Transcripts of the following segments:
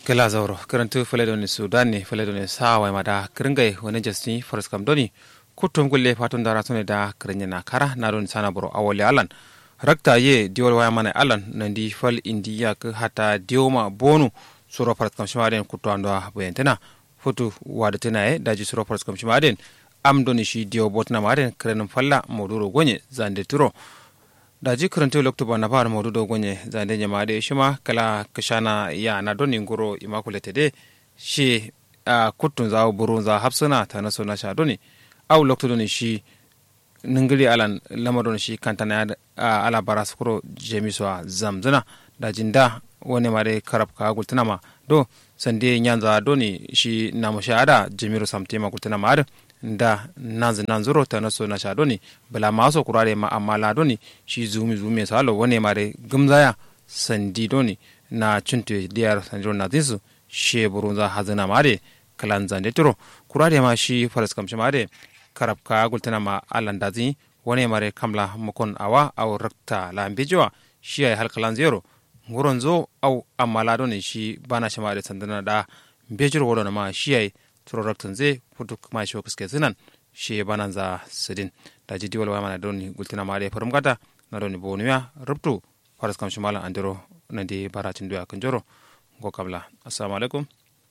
gela zauro karantu faledoni sudan ne faledoni sawa mada kiringai wani jasni forest kam doni kutum gulle fatun dara tune da kirnya na kara na don sana boro awole alan rakta ye diol waya mana alan nandi fal indiya ka hata dioma bonu suro forest kam shimaden kutu ando bayantena fotu wada tena e daji suro forest kam shimaden am doni shi dio botna maden kirenin falla moduro gonye zande turo daji karanta lokto ba na fara maudu do gonye zande nyama de shima kala kashana ya na doni ngoro imakulete de shi a kutun za burun za hapsuna ta na so na sha doni au lokto doni shi ningili alan lama doni shi kantana ya ala bara sukuro jemiso zamzana dajin da wani mare karab ka gultuna ma do sande nyanza doni shi na mashahada jemiro samtema gultuna ma da nanzi nanzuro ta naso na shadoni bala maso kurare ma amma la doni shi zumi zumi salo wone mare gumzaya sandi doni na cunte diyar sanjiro na dinsu she burunza hazina mare kalan zande turo kurare ma shi faras kamshi mare karab ka gultana ma alan dazi wone mare kamla mukon awa au rakta la mbijowa shi ay halkalan zero nguron zo au amma la doni shi bana shi mare sandana da mbejiro wodo ma shi ay turoraktan zai futu kuma shi kuske zinan shi banan za sidin da ji diwal mana don gultina mare farum gata na don bonuya rubtu faras kam shimala andiro na di baratin doya kan joro go kabla assalamu alaikum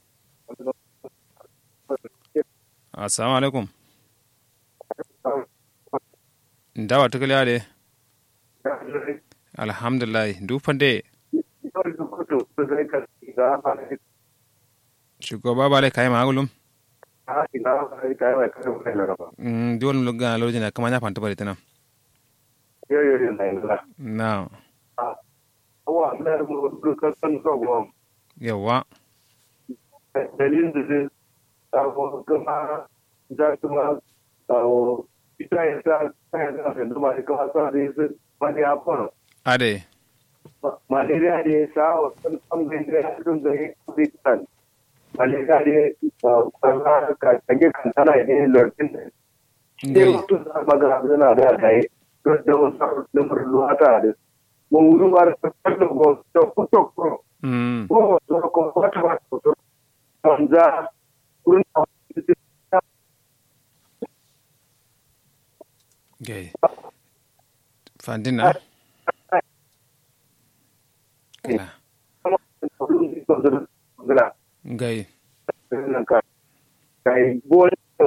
assalamu alaikum ndawa tukali ade alhamdulillah dufande shugaba ba lai kayi magulum diwol mi lugga lorji na kama nya fanta bari tana na yawa dalilin da zai tsaro kuma za kuma ita ya sa kayan zafin da masu kama sa da yasa wani ya fara ade malaria da ya sa wasu ɓangaren da ya sun zai kuditan malaria da ya kwanza ka tage kantana ya ne lortin da ya mutu za a magana suna da ya yi don da wasu lamar luwata da mun wuri ba da tattar da gwamnati da kuto kuro ko wasu kuma wata ba su kuto kwanza kurin gay fandina kila gay kai bol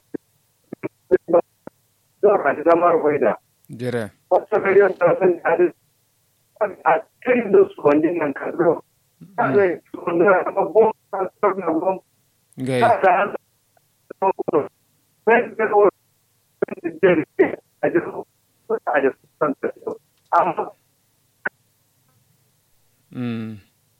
zama zamar faida jere wasu kariyar da sun hadu a cikin da su wani nan kazo zai wanda na babban kasar na gwam gay ta ta hannu da kuma sai da kawai da jere a jikin a jikin santa amma mm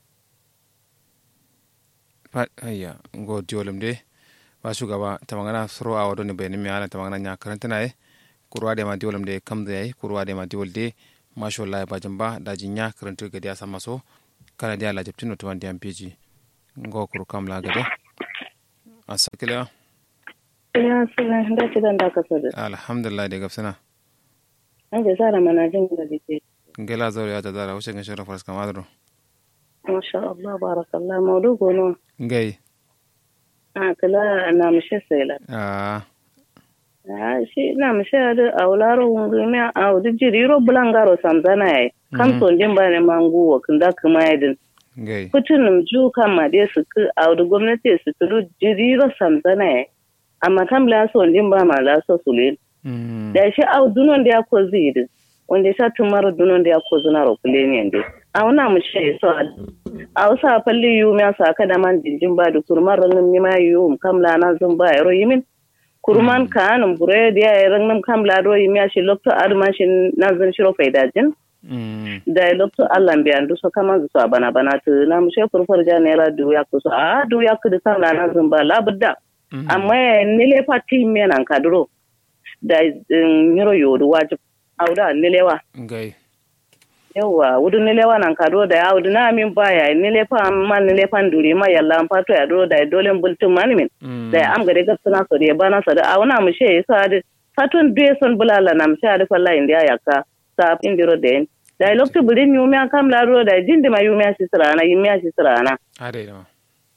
fa ayya go diolum de ba shugaba ta magana suro a wadon bayanin mai ala ta magana nya karanta na e kurwa de ma diolum de kam da yayi kurwa de ma diol de masha Allah ba jamba da jinya karanta ga dia sama so kana dia la jabtino to wandi ampeji go kuru kam la gade asakila Ya suna da ci dan da ka sada. alhamdulillah de gafsana An ga sara mana jin da dike. ngela zawri ya ta dara wuce ga shara faras kamadro Masha Allah barakallah maudu gono. ngai A kala na mishe sela. a Ah shi na mishe da aularo ngumi a wudu jiriro bulangaro samzana yayi. Kam son jin bane mangu wa kunda kuma yadin. ngai Kutunum ju kan ma dai su ku a wudu gwamnati su turu jiriro samzana yayi. Amma kam la son jin ba ma la so sulin. mm da shi a dunon da ya ko zidi wanda ya sa tumar dunon da ya ko zuna ro kuleni yande a wana mu shi so a wasa falli yu mi sa ka da man jinjin ba da kurman ranin mi ma yu um kamla na zun ba ro yimin kurman ka anum bure da ya ranin kamla ro yimi shi lokto arma shi na zun shiro faidajin mm da lokto Allah bi andu so kama zu so bana bana to na mu shi furfur ja ne ra du ya ko so a du ya ku da kamla na zun ba labudda amma nile pati mi nan kaduro da nyiro yodu wajib auda nilewa ngai yawa wudu nilewa nan kado da ya wudu na min baya nile fa man nile fan duri ma yalla an fato ya do da dole bultun man min mm da am gade gapsana so de bana so da awna mu she sa da fatun duye son bulala nam sha da falla india yakka sa indiro den da lokto bulin yumi kam la ro da jindi ma yumi asisrana yumi asisrana ade ma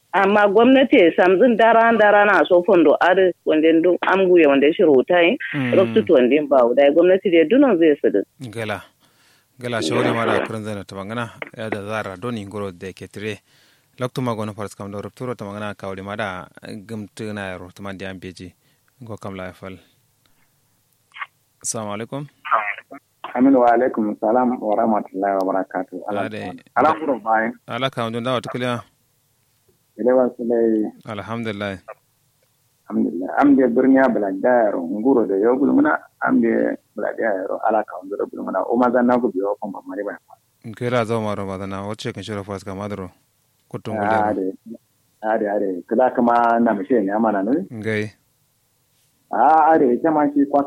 amma gwamnati samzin dara dara na so fondo ar wanda ndu amguye wanda shi rotai Mm. roktutu wanda ba da gwamnati da dunon zai su gala gala shawari mara kurin zana ta magana ya da zara doni ngoro da ke tire lokto ma gono faras kam do rupturo ta magana kawli mada gumtu na yaro ta mandi am beji go kam la fal assalamu alaikum Aminu wa alaikum salam wa rahmatullahi wa barakatuh. Ade. Ala kuro bayan. ala ka don dawa tukliya Ile wa sulai alhamdulillah alhamdulillah. Amde birniya bulagda yaro nguro da yau bulmuna amde bulagda yaro ala ka nguro bulmuna o ma zanna ku biyo kon mari ba. kira zo maro badana wacce kan shiro faras kam adro kutum Ah gulle de. Ah de ade. Kula kama na mishe ne amana ne. ngai Ah ade ita ma shi kwa